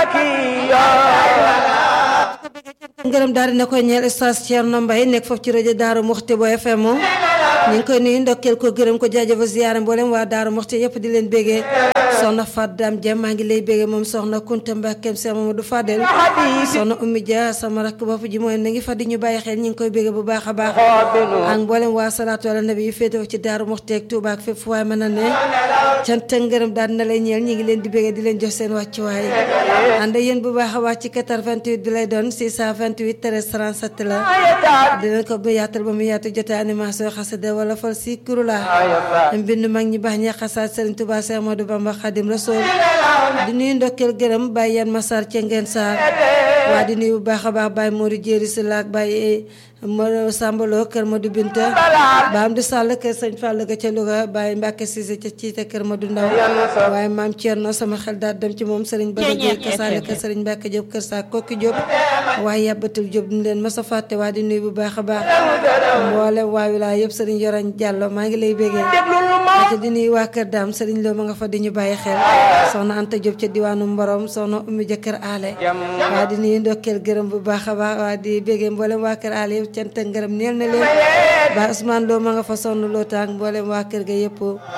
ngërëm daal dina koy ñeel stas Thierno Mbaye nekk foofu ci rajo Daaru Muxti bo FM ñu ngi koy nuyu ndokkeel ko gërëm ko jaajëfa ziyaara mboolem waa Daaru Muxti yëpp di leen bégee soxna Fat Dam Dia maa ngi lay bégee moom soxna Kunta Mbakkeem Cheikh Mamadou Fadel soxna Oumy Dia sama rakk bopp ji mooy na ngi fa di ñu bàyyi xel ñu ngi koy bégee bu baax a baax ak mboolem waa salaatu ala nabi yu féetewoo ci Daaru Muxti ak Touba ak fépp fu waay mën a ne cant ak ngërëm daal dina lay ñeel ñi ngi leen di bégee di leen jox seen wàccuwaay ànd yéen bu baax a baax ci 88 bi lay doon 628 13 37 la dinañ ko bu yaatal ba mu yaatu jotee animation xasida wala fal si kurula mbind mag ñi baax ñi xasaat Serigne Touba Cheikh Modou Bamba Khadim Rasoul di nuyu ndokkeel gërëm Baye Yan Massar ca ngeen saar waa di nuyu bu baax a baax Baye Modou Jéeri si laak Baye Modou Sambalo kër Modou Binta Baam di Sall kër Sëñ Fall ga ca Louga Baye Mbacke Cissé ca Ciite kër Modou Ndaw waaye maam Thierno sama xel daal dem ci moom Serigne Bada Gueye kasaale kër Serigne Mbacke Diop kër saa kokki Diop waaye yàbbatul Diop duñ leen mas a fàtte waa di nuyu bu baax a baax mboolem waa wilaay yëpp Serigne Yorañ Diallo maa ngi lay bégee ca di nuyu waa kër daam Serigne Lo ma nga fa di ñu bàyyi xel soxna Anta Diop ca diwaanu Mborom soxna Oumy jëkkër aale waa di nuyu ndokkeel gërëm bu baax a baax waa di bégee mboolem waa kër aale yëpp cant ak ngërëm neel na leen ba Ousmane Lo ma nga fa sonn loo tàng mboolem waa kër ga yëpp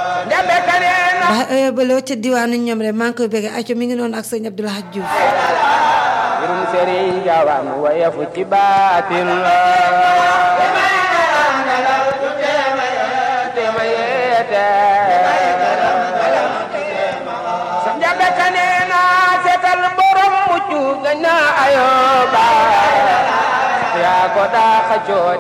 ba baloo ca diwaanu ñoom rek maa ngi koy bégee aco mi ngi noonu ak sëñ Abdoulaye Diouf mbirum Serigne Gawane waye fu ci baatin la